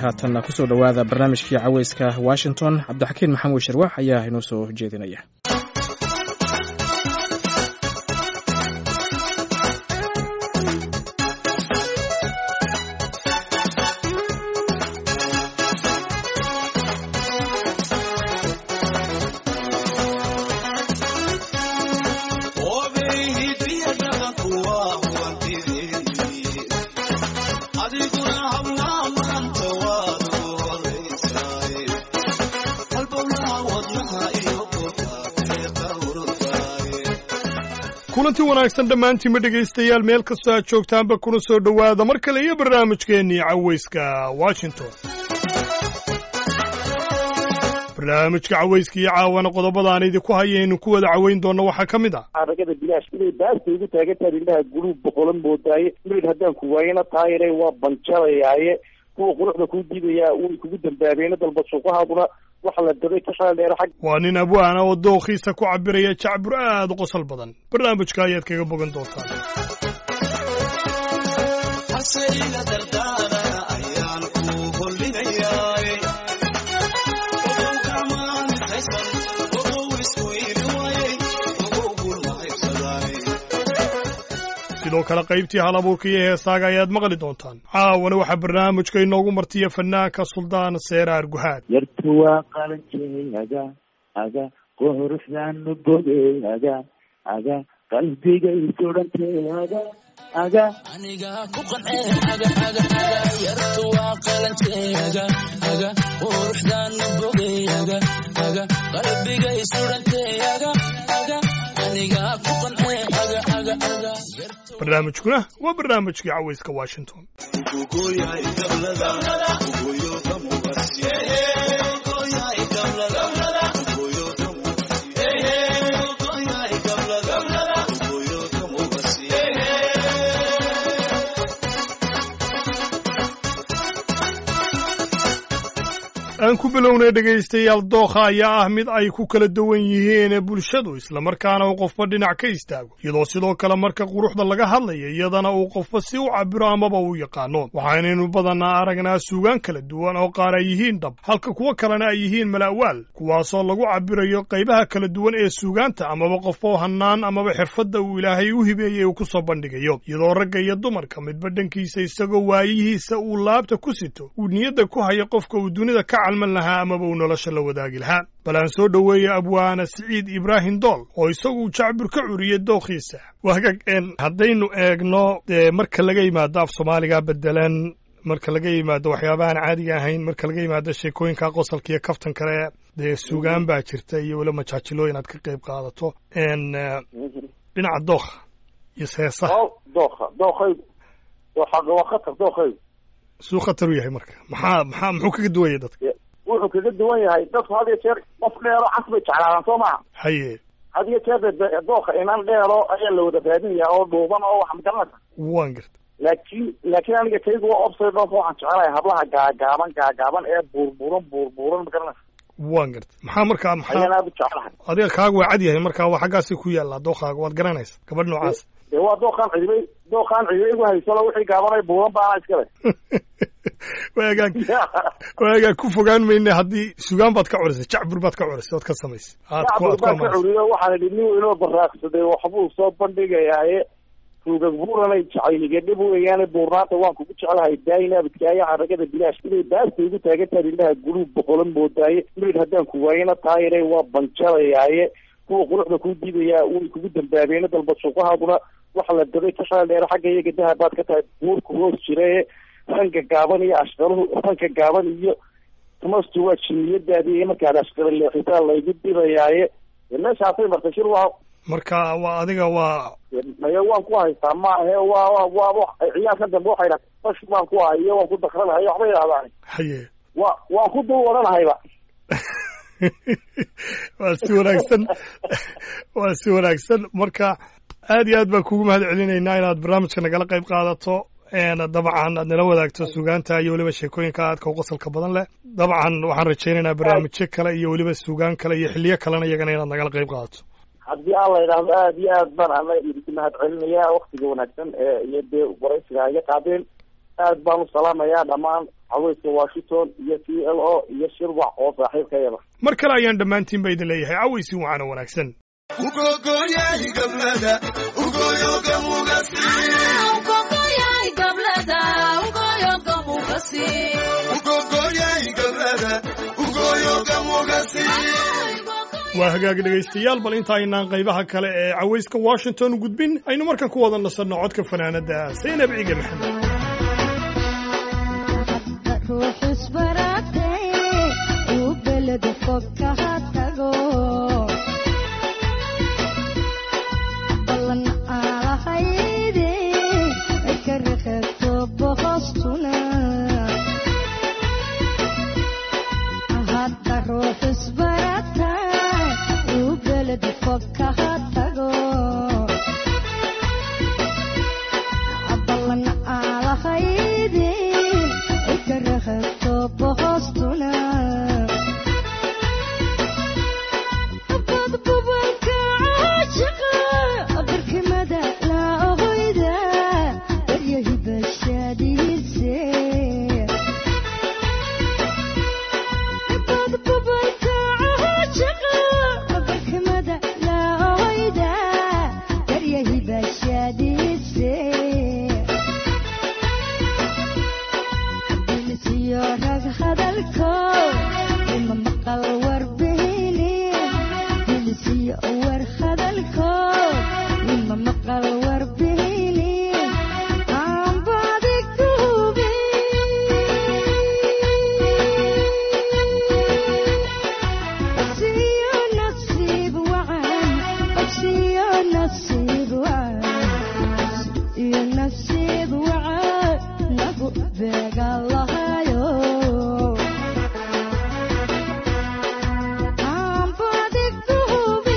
haatanna kusoo dhowaada barnaamijkii caweyska washington cabdixakiin maxamuud sharwax ayaa inoo soo jeedinaya kulanti wanaagsan dhammaantiinma dhegaystayaal meel kastoo aad joogtaanba kuna soo dhowaada mar kale iyo barnaamijkeennii caweyska washington barnaamijka caweyska iyo caawana qodobada aan idinku hayaynu ku wada caweyn doonno waxaa ka mid ah xaragada bilaash inay baasta igu taagantahay indhaha guluub boqolan moodaaye mayd haddaan ku waayana taayire waa banjalayaaye kuwa quruxda kuu diidayaa way kugu dambaabeena dalba suuqahaaduna waxa la dabay ka shaaldheera xag waa nin abwaana oo dookhiisa ku cabiraya jacbur aad u qosol badan barnaamijka ayaad kaga bogan doontaan sidoo kale qaybtii hal abuurka iyo heesaaga ayaad maqli doontaan caawana waxaa barnaamijka inoogu martiya fanaanka suldaan seeraar guhaad yartu waa qalanjey aga aga quruxdaanu bogey aga aga qalbigay sudhantay aga aga aniga ku qance aga aga aga yartu waa qalanjey aga aga quruxdaanu bogey aga aga qalbigay sudhantay aga aga aniga ku qance aga aga aga barnaamijkuna waa barnaamijkii caweyska washington aan ku bilownay dhegaystayaal dookha ayaa ah mid ay ku kala duwan yihiin bulshadu islamarkaana uu qofba dhinac ka istaago iyadoo sidoo kale marka quruxda laga hadlaya iyadana uu qofba si u cabiro amaba uu yaqaano waxaynaynu badanaa aragnaa suugaan kala duwan oo qaar ay yihiin dhab halka kuwo kalena ay yihiin mala'waal kuwaasoo lagu cabirayo qaybaha kala duwan ee suugaanta amaba qofoo hannaan amaba xirfadda uu ilaahay u hibeeyey uu ku soo bandhigayo iyadoo ragga iyo dumarka midba dhankiisa isagoo waayihiisa uu laabta ku sito uu niyadda ku hayo qofka uu dunida ka lahaa amaba uu nolosha la wadaagi lahaa bal aan soo dhoweeya abwaana siciid ibraahim dool oo isagu jacbur ka curiyey dookhiisa waagag haddaynu eegno dee marka laga yimaado af soomaaliga bedelan marka laga yimaado waxyaabahaan caadiga ahayn marka laga yimaado sheekooyinka qosolka iyo kaftan kale dee suugaan baa jirta iyo weli majaajilooyin aad ka qayb qaadato dhinaca dookha iyo seesaha dookha dookaygu waa khatar dookaygu suu khatar u yahay marka maxaa maxaa muxuu kaga duwanya dadka wuxuu kaga duwan yahay dadku had iyo jeer qof dheero cas bay jeclaadaan soo maha haye had iyo jeer dooka inan dheero ayaa la wada raadinaya oo dhuuban oo wax magaranaysa waan garta laakiin laakiin aniga kaygu waa obsay dhoonka waxaan jecelahay hablaha gaagaaban gaagaaban ee buurbuuran buurbuuran magaranaysa waan garta maxaa markaa maxaa ayaan aad u jeclahay adiga kaaga waa cad yahay marka waa xaggaasi ku yaallaa dookaaga waad garanaysa gabadh noocaas dee waa dookaan cidibay dookaan cidibay igu haysalo wixii gaabanay buuran baana iskale waagaan waagaan ku fogaan mayne haddii sugaan baad ka curisay jacbur baad ka curisay ood ka samaysay jacbur baan ka curiyo waxaan idhi nin inoo baraaqsaday waxbuu soo bandhigayaaye tuugag buuranay jacayliga dhib weeyaane buurnaanta waan kugu jeclahay daayinaabadkaayo xaragada bilaash inay baasta igu taagantahay indhaha guluub boqolan moodaaye mayd haddaan ku waayana taayire waa banjalayaaye kuwa quruxda kuu diidayaa way kugu dambaabeena dalba suuqahaaduna waxa la dabay ka shaaldheera xagga iyaga dahabaad ka tahay buurku hoos jirae ranka gaaban iyo ashqaluhu ranka gaaban iyo tumastu waa jiniyadaadii markaad ashqala leexitaa laygu dibayaaye meeshaasay martay shir waa marka waa adiga waa maye waan ku haystaa maahe waa waa waa ciyaalkan dambe waxay dhaha bash baan ku hayo waan ku dakranahay waxba yidhahdaan haye wa waan ku dul waranahayba waa si wanaagsan waa si wanaagsan marka aad iyo aad baan kugu mahad celinaynaa inaad barnaamijka nagala qayb qaadato dabcan aad nala wadaagto suugaanta iyo weliba sheekooyinka aadka u qosolka badan leh dabcan waxaan rajaynaynaa barnaamijyo kale iyo weliba suugaan kale iyo xiliyo kalena iyagana inaad nagala qayb qaadato haddii aan la idhaahdo aad iyo aad baan ana idinku mahad celinayaa waktiga wanaagsan ee iyo dee waraysiga iga qaadeen aad baan u salaamayaa dhammaan caweyska washington iyo t l o iyo shirwac oo saaxiibkayada mar kale ayaan dhammaantiin ba idin leeyahay cawaysi wacaana wanaagsan waa hagaag dhegaystayaal bal inta aynaan qaybaha kale ee cawayska washington u gudbin aynu markan ku wada nasanno codka fanaanada saynab ciige maxamed ruux isbaratay uu beled fog kaha tago ballan aalahayde ka reqebto boqostuna hadda ruux isbaratay uu beled fog kaha tago ballan aalahayde ka reqebto boqostuna badbubalka caashiqa barkimada la ogoyda waryahibashaadihiise badbubalka caashiqa barkimada la ogoyda waryahibashaadihiise bilisiyo rag hadalko ima maqal warbihini bilisiyo war hadalko ima maqal warbihini aanbaadi kuhubi Basiyo nasiib wacan basiyo nasiib wacan iyo nasiib wacan nagu beega lahayo aanbadi kuhubi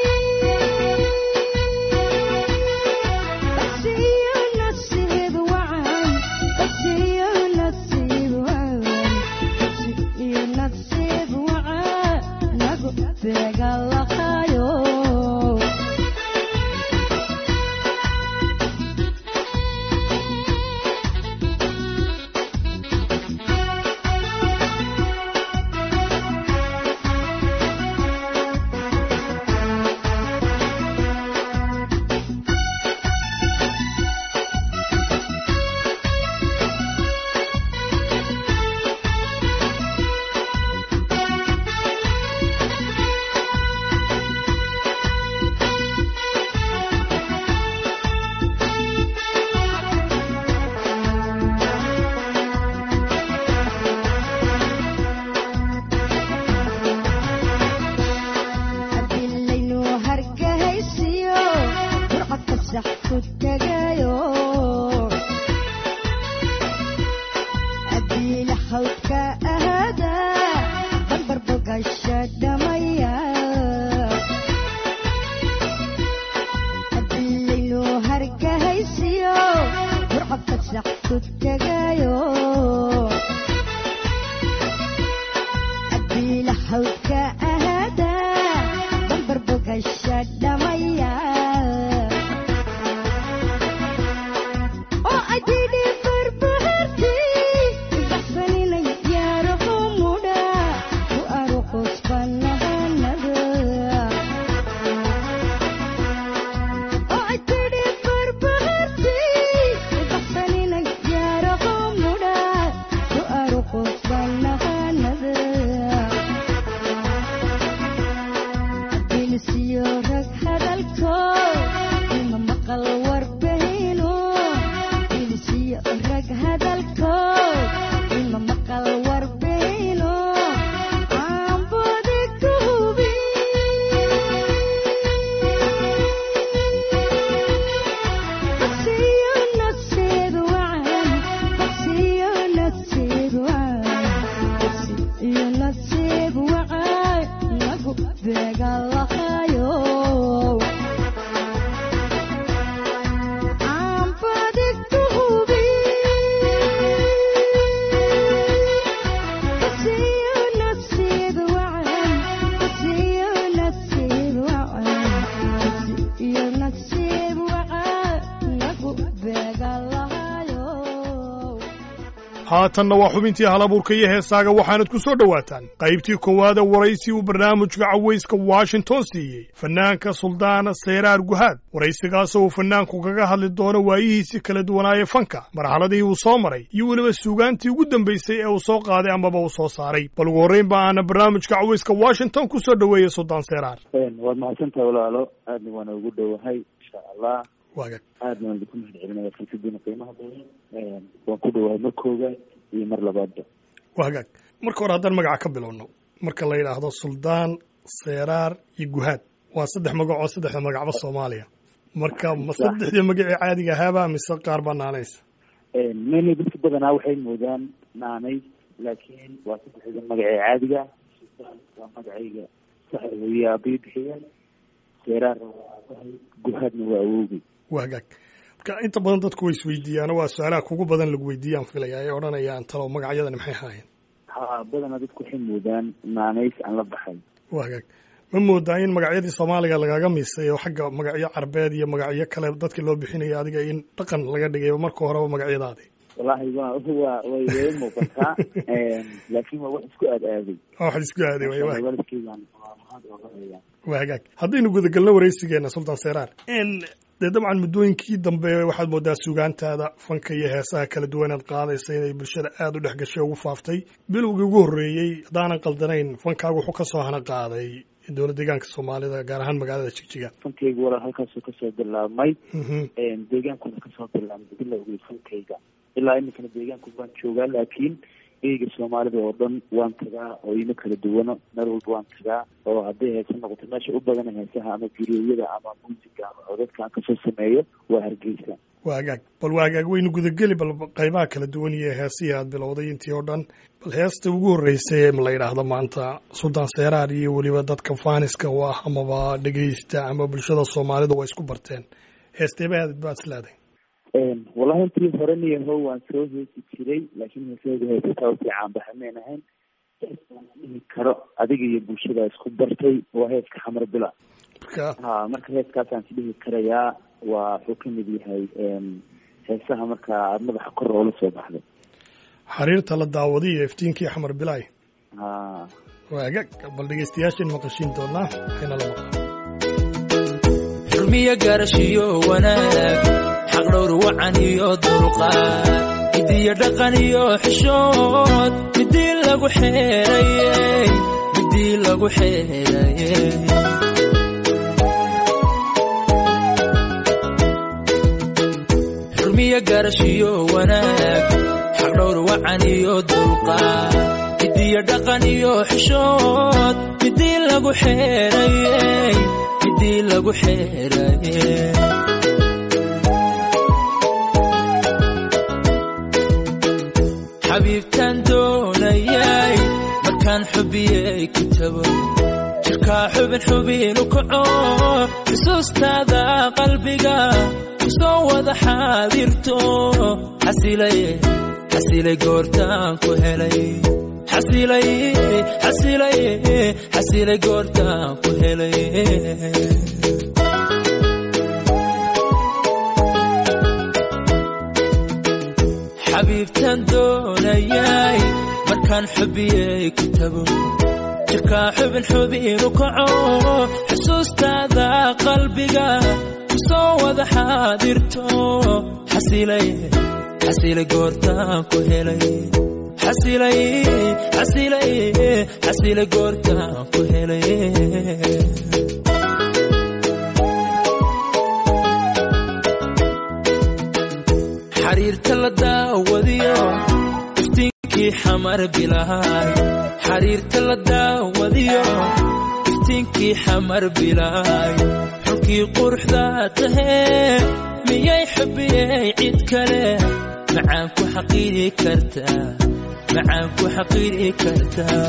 basiyo nasiib wacan basiyo nasiib wacan iyo nasiib wacan nagu beega lahayo adilaynu hargahaysiyo burcadka sax ku tegayo adiila hawdka ahada barbar bogasha dhamaya adilaynu hargahaysiyo burcadka sax ku tegayo adiila hawdka ahada barbar bogasha dhamaya oo adidhi barbaharti baxsaninay yaaraho haatanna waa xubintii halabuurka iyo heesaaga waxaanad ku soo dhowaataan qaybtii koowaada waraysi uu barnaamijka cawayska washington siiyey fanaanka suldaana seyraar guhaad waraysigaasoo uu fanaanku kaga hadli doono waayihiisii kala duwanaaye fanka marxaladihii uu soo maray iyo weliba suugaantii ugu dambaysay ee uu soo qaaday amaba uu soo saaray bal ugu horrayn ba aana barnaamijka cawayska washington ku soo dhoweeyey suldaan seyraar waad mahadsantaha walaalo aadna waana ugu dhowahay insha allah waaga aadna waan idinku mahad celinaya fursaddiina qiimaha badan waan ku dhowahay mar koowaad iyo mar labaadba waa hagaag marka hore haddaan magaca ka bilowno marka la yidhaahdo suldaan seeraar iyo guhaad waa saddex magacoo saddexda magacba soomaaliya marka ma saddexdii magacii caadiga ahaaba mise qaar baa naanaysa many dadka badanaa waxay moodaan naanay laakiin waa saddexda magacee caadiga sultaan waa magacayga saxda weeye aabay bixiyeen seeraarna waa aabahay guhaadna waa awowgay waa hagaag marka inta badan dadku way isweydiiyaan waa su-aalaha kugu badan lagu weydiiyaan filaya ay odhanayaan talo magacyadani maxay ahaayeen ha badanaa dadku waxay moodaan naanays aan la baxay waa hagaag ma moodaa in magacyadii soomaaliga lagaga miisay oo xagga magacyo carbeed iyo magacyo kale dadka loo bixinayo adiga in dhaqan laga dhigay marka horeba magacyadaadi wallaahi wa wa way way muuqataa laakiin waa wax isku aad aaday waa waxaad isku aaday way waa waalidkeygaan waa mahad ooga haya waa hagaag haddaynu gudagalno waraysigeena sultaan seeraar dee dabcan muddooyinkii dambe waxaad moodaa suugaantaada fanka iyo heesaha kala duwanaad qaadaysa inay bulshada aada u dhex gashay ugu faaftay bilowgii ugu horreeyey haddaanan qaldanayn fankaagu wuxuu ka soo hana qaaday dowlad deegaanka soomaalida gaar ahaan magaalada jigjiga fankayga walaal halkaasuu kasoo bilaabmay deegaankuna kasoo bilaabmay bilowgii fankayga ilaa iminkana deegaanku baan joogaa laakiin eyga soomaalida oo dhan waan tagaa oo ima kala duwano meel walba waan tagaa oo hadday heese noqoto meesha u badana heesaha ama guriyada ama muusiga ama codadka aan kasoo sameeyo waa hargeysa waa hagaag bal waa hagaag waynu gudageli bal qaybaha kala duwan iyo heesihii aad bilowday intii oo dhan bal heesta ugu horreysay ma la yidhaahdo maanta suldaan seeraar iyo weliba dadka faaniska u ah amaba dhegeysta ama bulshada soomaalida waa isku barteen heesteeba aad baad islaaday wallahi intii hore niyaho waan soo heesi jiray laakiin heesahooda heesataa usii caanbaxameen ahayn heeskaan dhihi karo adiga iyo bulshada isku bartay waa heeska xamar bila marka ha marka heeskaasaan is dhihi karayaa waa wuxuu ka mid yahay heesaha markaa aada madaxa kor oola soo baxday xariirta la daawaday iyo iftiinkii xamar bilaay ha waa hagaag bal dhegeystayaashan maqashiin doonaa waxayna la maqlaan xurmiyo gaarashiyo wanaag xaq dhowr wacan iyo dulqaad midiyo dhaqan iyo xishood midii lagu xeerayey midii lagu xeerayey xurmiyo gaarashiyo wanaag xaq dhowr wacan iyo dulqaad midiyo dhaqan iyo xishood midii lagu xeerayey midii lagu xeerayey xabiibtaan doonayay markaan xubiyey ku tago jirkaa xubin xubin u kaco xusuustaada qalbiga ku soo wada xaadirto xasilay xasilay goortaan ku helay xasilay xasilay xasilay goortaan ku helay xabiibtaan doonayay markaan xubiyey ku tago jirkaa xubin xubin u kaco xusuustaada qalbiga ku soo wada xaadirto xasilay xasilay goortaan ku helay xasilay xasilay xasilay goortaan ku helay xariirta la daawadiyo iftiinkii xamar bilaay xariirta la daawadiyo iftiinkii xamar bilaay xulkii quruxda tahee miyay xubiyey cid kale macaan ku xaqiiri kartaa macaan ku xaqiiri kartaa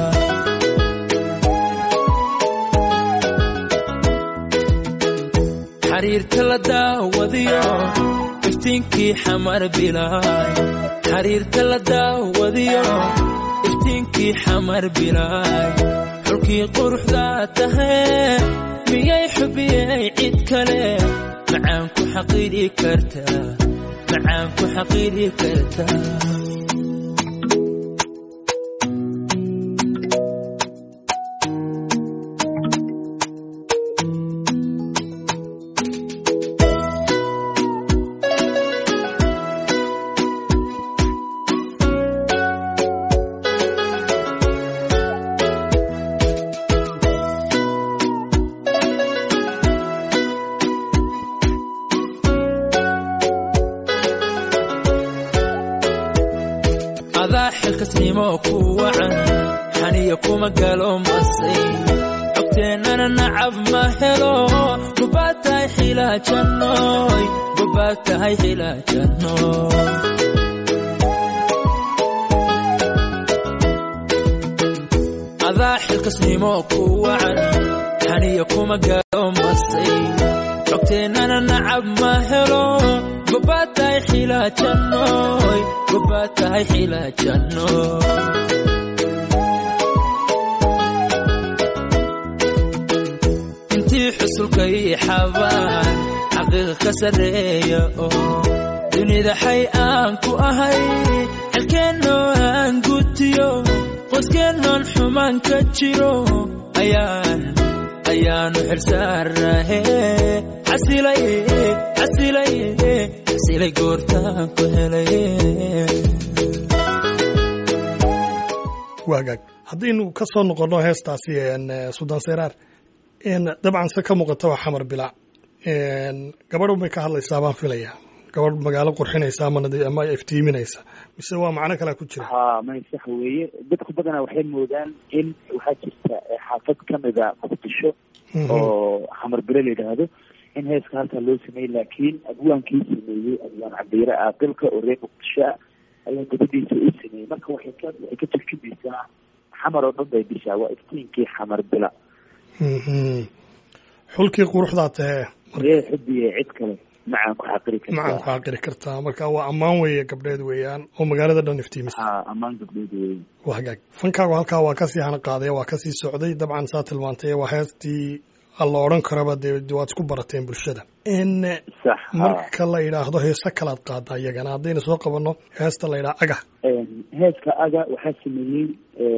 xariirta la daawadiyo iftiinkii xamar bilaay xariirta la daawadiyo iftiinkii xamar bilaay xulkii quruxda tahee miyay xubiyey cid kale macaan ku xaqiiri kartaa macaan ku xaqiiri kartaa wacan xaniya kuma galo masay xogteennana nacab ma helo gobaad tahay xilaajanooy gobaad tahay xilaajanooy adaa xilkasnimo ku wacan xaniya kuma galo masay xogteennana nacab ma helo gobaad tahay xilaajanooy gobaad tahay xilaajanooy intii xusulkay xabaan xaqiiqa ka sarreeya oo dunida xay aan ku ahay xilkeennoo aan gutiyo qoyskeenoon xumaan ka jiro ayaan ayaanu xilsaarahe xasilay xasilay xasilay goortaan ku helay waagaag haddaynu ka soo noqonno heestaasi suldaan seyraar dabcan se ka muuqata waa xamar bilaac gabadh bay ka hadlaysaa baan filaya gabadh magaalo qurxinaysa ama nadi- ama iftiiminaysa mise waa macno kalea ku jira ha may sax weeye dadku badanaa waxay moodaan in waxaa jirta eh, xaafad kamida muqdisho oo xamar bile la yidhaahdo in heeska halkaa loo sameeyey laakiin abwaankii sameeyey abwaan cabdiire aaqilka oo reer muqdisho ah ayaa gabadhiisa u sameeyey marka waxay ka waxay ka turjumaysaa xamar oo dhan bay dishaa waa iftiinkii xamar bila Mhm. xulkii quruxdaa tahee ree xubiye cid kale macaan ku xaqiri macaan ku kartaa xaqiri kartaa marka waa ammaan weeye gabdheed weeyaan oo magaalada dhan iftiimisa ha ammaan gabdheed weeye waa hagaag fankaagu halkaa waa kasii hana qaaday waa kasii socday dabcan saa tilmaantay waa heestii alla odhan karaba dee waad isku barateen bulshada n sax ha marka la yidhaahdo heese kalaad qaada iyagana haddaynu soo qabanno heesta la yidhaha aga heeska aga waxaa sameeyey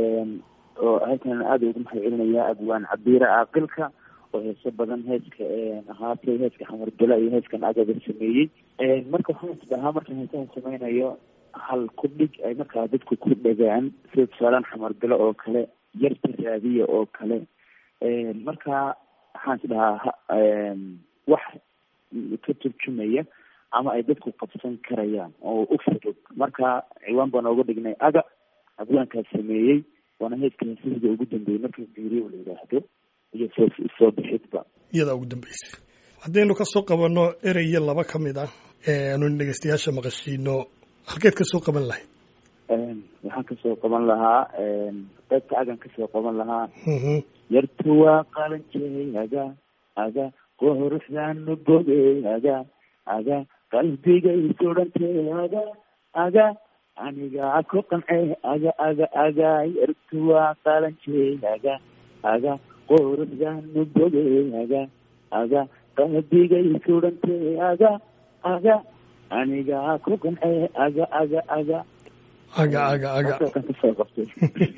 oo halkan aada ugu mahad celinaya abwaan cabdiire aaqilka oo heeso badan heeska ahaatay heeska xamar bela iyo heeskan agaga sameeyey marka waxaan isdhahaa markaan heesahan sameynayo hal ku dhig ay markaa dadku ku dhagaan sida tusaalaan xamar belo oo kale yarta raadiya oo kale marka waxaan isdhahaa ha- wax ka turjumaya ama ay dadku qabsan karayaan oo u fudud marka ciwaan baa nooga dhignay aga abwaankaas sameeyey waana heeska heesahida ugu dambeeyey marka biiriyo la yidhaahdo iyo soo soo bixidba iyadaa ugu dambeysay haddaynu ka soo qabanno ereye laba ka mid ah eanu dhegeystayaasha maqashiino halkeed ka soo qaban lahayd waxaan kasoo qaban lahaa qaybta agan kasoo qaban lahaa Mhm. yartu waa qalanjey aga aga quruxdaanu bogey aga aga qalbigay sudhantay aga aga aniga ku qancey aga aga aga yartu waa qalanjey aga aga quruxdaanu bogey aga aga qalbigay sudhantay aga aga aniga ku qancey aga aga aga aga aga aga Halkaasaan kasoo qabtay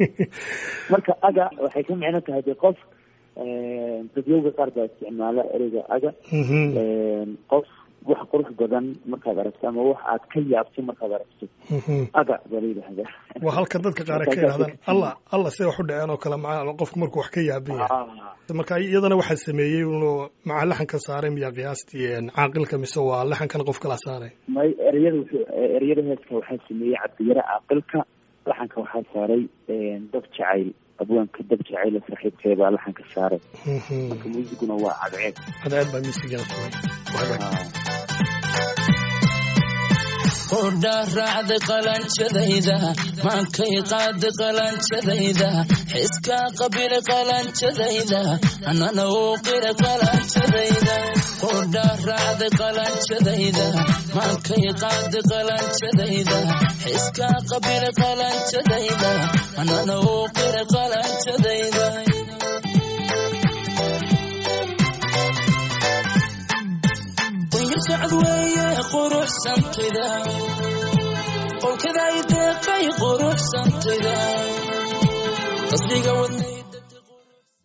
marka aga waxay ka micno tahay de qof dadyowga qaar baa isticmaala ereyga aga Mhm. qof wax qurux badan markaad aragto ama wax aad ka yaabto markaad aragto Mhm. aga baa la yidhahdaa waa halka dadka qaar ay ka yidhahdaan allah allah see wax u dhaceen oo kale maca qofku markuu wax ka yaaban yahay Ah, marka iyadana waxaa sameeyey inuu maca laxanka saaray miyaa qiyaastii caaqilka mise waa laxankana qof kala saaray may ereyada wuxuu ereyada heeska waxaa sameeyey cabdiyare caaqilka laxanka waxaa saaray dab jacayl abwaanka dab jacayl saaxiibkeebaa laxanka saaray Mhm. marka muusiguna waa cadceed cadceed baa miisigana sugay Waa hagaag. Ah. qordhaa raacday qalanjadayda maankay qaaday qalanjadayda xiskaa qabila qalanjadayda anana uu qira qalanjadayda qordhaa raacday qalanjadayda maankay qaaday qalanjadayda xiskaa qabila qalanjadayda anana uu qira qalanjadayda sacad weeye quruxsantida qolkaday deeqay quruxsantida qasriga wadnay